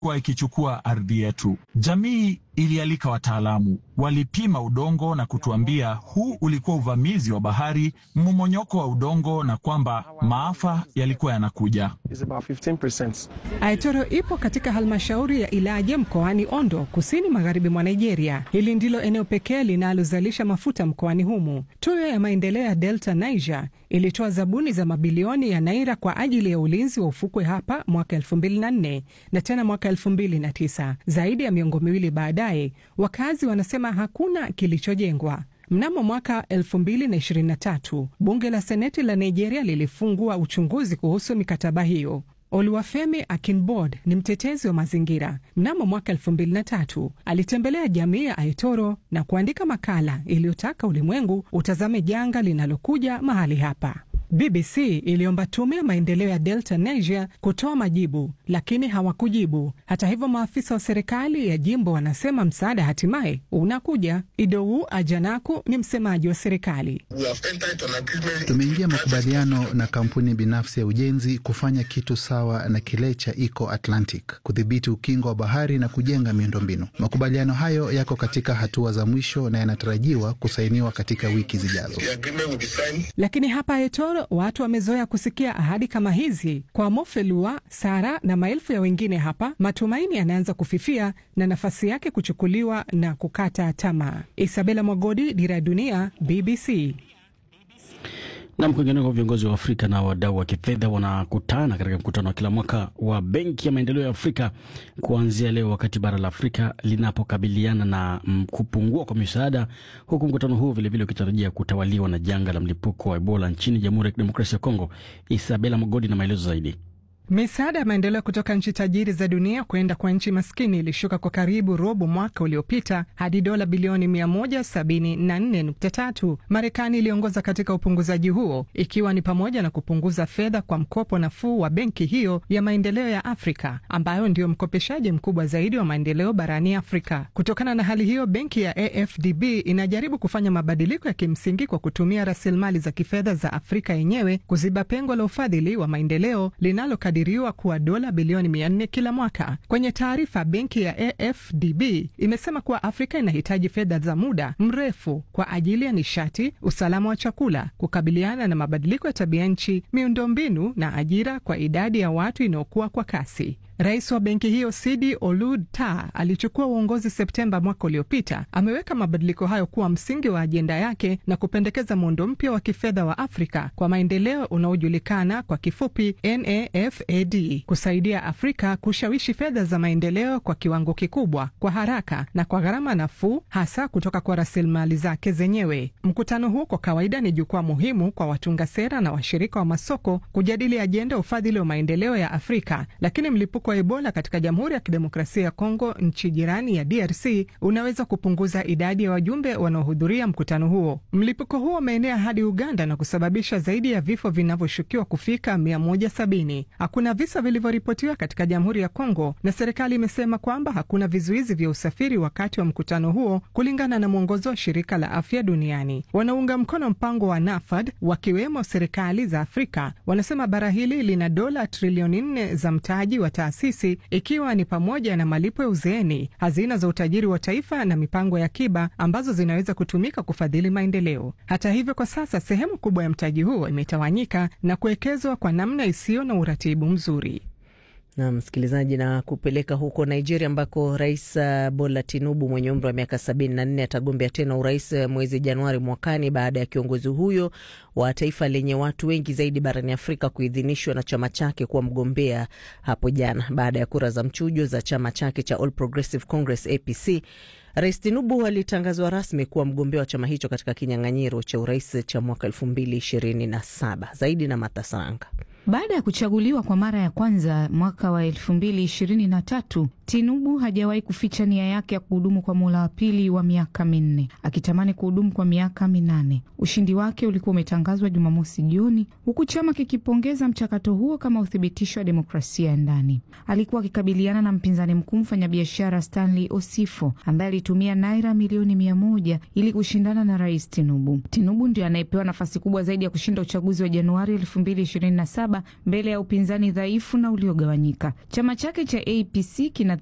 kuwa ikichukua ardhi yetu. Jamii ilialika wataalamu, walipima udongo na kutuambia huu ulikuwa uvamizi wa bahari, mmomonyoko wa udongo, na kwamba maafa yalikuwa yanakuja. Aitoro ipo katika halmashauri ya Ilaje mkoani Ondo, kusini magharibi mwa Nigeria. Hili ndilo eneo pekee linalozalisha mafuta mkoani humu. Tuyo ya maendeleo ya Delta Niger ilitoa zabuni za mabilioni ya naira kwa ajili ya ulinzi wa ufukwe hapa mwaka 2004 na tena mwaka 2009. Zaidi ya miongo miwili baadaye, wakazi wanasema hakuna kilichojengwa. Mnamo mwaka 2023 bunge la seneti la Nigeria lilifungua uchunguzi kuhusu mikataba hiyo. Oluwafemi Akinbod ni mtetezi wa mazingira. Mnamo mwaka 2003 alitembelea jamii ya Aitoro na kuandika makala iliyotaka ulimwengu utazame janga linalokuja mahali hapa. BBC iliomba tume ya maendeleo ya Delta Niger kutoa majibu, lakini hawakujibu. Hata hivyo, maafisa wa serikali ya jimbo wanasema msaada hatimaye unakuja. Idou Ajanaku ni msemaji wa serikali. Tumeingia makubaliano na kampuni binafsi ya ujenzi kufanya kitu sawa na kile cha Eco Atlantic, kudhibiti ukingo wa bahari na kujenga miundombinu. Makubaliano hayo yako katika hatua za mwisho na yanatarajiwa kusainiwa katika wiki zijazo. Lakini hapa Aitoro watu wamezoea kusikia ahadi kama hizi. Kwa Mofelua, Sara na maelfu ya wengine hapa, matumaini yanaanza kufifia na nafasi yake kuchukuliwa na kukata tamaa. Isabela Mwagodi, Dira ya Dunia, BBC. Nam, kwingineko, viongozi wa Afrika na wadau wa kifedha wanakutana katika mkutano wa kila mwaka wa Benki ya Maendeleo ya Afrika kuanzia leo, wakati bara la Afrika linapokabiliana na kupungua kwa misaada, huku mkutano huu vilevile ukitarajia kutawaliwa na janga la mlipuko wa Ebola nchini Jamhuri ya Kidemokrasia ya Kongo. Isabela Mogodi na maelezo zaidi. Misaada ya maendeleo kutoka nchi tajiri za dunia kwenda kwa nchi maskini ilishuka kwa karibu robo mwaka uliopita hadi dola bilioni 174.3. Marekani iliongoza katika upunguzaji huo ikiwa ni pamoja na kupunguza fedha kwa mkopo nafuu wa benki hiyo ya maendeleo ya Afrika ambayo ndio mkopeshaji mkubwa zaidi wa maendeleo barani Afrika. Kutokana na hali hiyo, benki ya AFDB inajaribu kufanya mabadiliko ya kimsingi kwa kutumia rasilimali za kifedha za Afrika yenyewe kuziba pengo la ufadhili wa maendeleo linalo riwa kuwa dola bilioni 400 kila mwaka. Kwenye taarifa, benki ya AFDB imesema kuwa Afrika inahitaji fedha za muda mrefu kwa ajili ya nishati, usalama wa chakula, kukabiliana na mabadiliko ya tabia nchi, miundombinu na ajira kwa idadi ya watu inayokuwa kwa kasi. Rais wa benki hiyo Sidi Olud Ta alichukua uongozi Septemba mwaka uliopita. Ameweka mabadiliko hayo kuwa msingi wa ajenda yake na kupendekeza muundo mpya wa kifedha wa Afrika kwa maendeleo unaojulikana kwa kifupi NAFAD, kusaidia Afrika kushawishi fedha za maendeleo kwa kiwango kikubwa, kwa haraka na kwa gharama nafuu, hasa kutoka kwa rasilimali zake zenyewe. Mkutano huu kwa kawaida ni jukwaa muhimu kwa watunga sera na washirika wa masoko kujadili ajenda ya ufadhili wa maendeleo ya Afrika, lakini mlipuko wa Ebola katika Jamhuri ya Kidemokrasia ya Kongo, nchi jirani ya DRC, unaweza kupunguza idadi ya wajumbe wanaohudhuria mkutano huo. Mlipuko huo umeenea hadi Uganda na kusababisha zaidi ya vifo vinavyoshukiwa kufika 170. Hakuna visa vilivyoripotiwa katika Jamhuri ya Kongo, na serikali imesema kwamba hakuna vizuizi vya usafiri wakati wa mkutano huo, kulingana na mwongozo wa Shirika la Afya Duniani. Wanaunga mkono mpango wa NAFAD wakiwemo serikali za Afrika wanasema bara hili lina dola trilioni nne za mtaji wa taasisi ikiwa ni pamoja na malipo ya uzeeni, hazina za utajiri wa taifa na mipango ya akiba ambazo zinaweza kutumika kufadhili maendeleo. Hata hivyo, kwa sasa sehemu kubwa ya mtaji huo imetawanyika na kuwekezwa kwa namna isiyo na uratibu mzuri. Na msikilizaji, na kupeleka huko Nigeria ambako Rais Bola Tinubu mwenye umri wa miaka sabini na nne atagombea tena urais mwezi Januari mwakani baada ya kiongozi huyo wa taifa lenye watu wengi zaidi barani Afrika kuidhinishwa na chama chake kuwa mgombea hapo jana baada ya kura za mchujo za chama chake cha All Progressive Congress APC. Rais Tinubu alitangazwa rasmi kuwa mgombea wa chama hicho katika kinyang'anyiro cha urais cha mwaka elfu mbili ishirini na saba. Zaidi na Matasanga. Baada ya kuchaguliwa kwa mara ya kwanza mwaka wa elfu mbili ishirini na tatu, Tinubu hajawahi kuficha nia yake ya kuhudumu kwa muhula wa pili wa miaka minne, akitamani kuhudumu kwa miaka minane. Ushindi wake ulikuwa umetangazwa Jumamosi jioni, huku chama kikipongeza mchakato huo kama uthibitisho wa demokrasia ya ndani. Alikuwa akikabiliana na mpinzani mkuu, mfanyabiashara Stanley Osifo ambaye kilitumia naira milioni mia moja ili kushindana na rais Tinubu. Tinubu ndio anayepewa nafasi kubwa zaidi ya kushinda uchaguzi wa Januari 2027 mbele ya upinzani dhaifu na uliogawanyika. Chama chake cha APC kina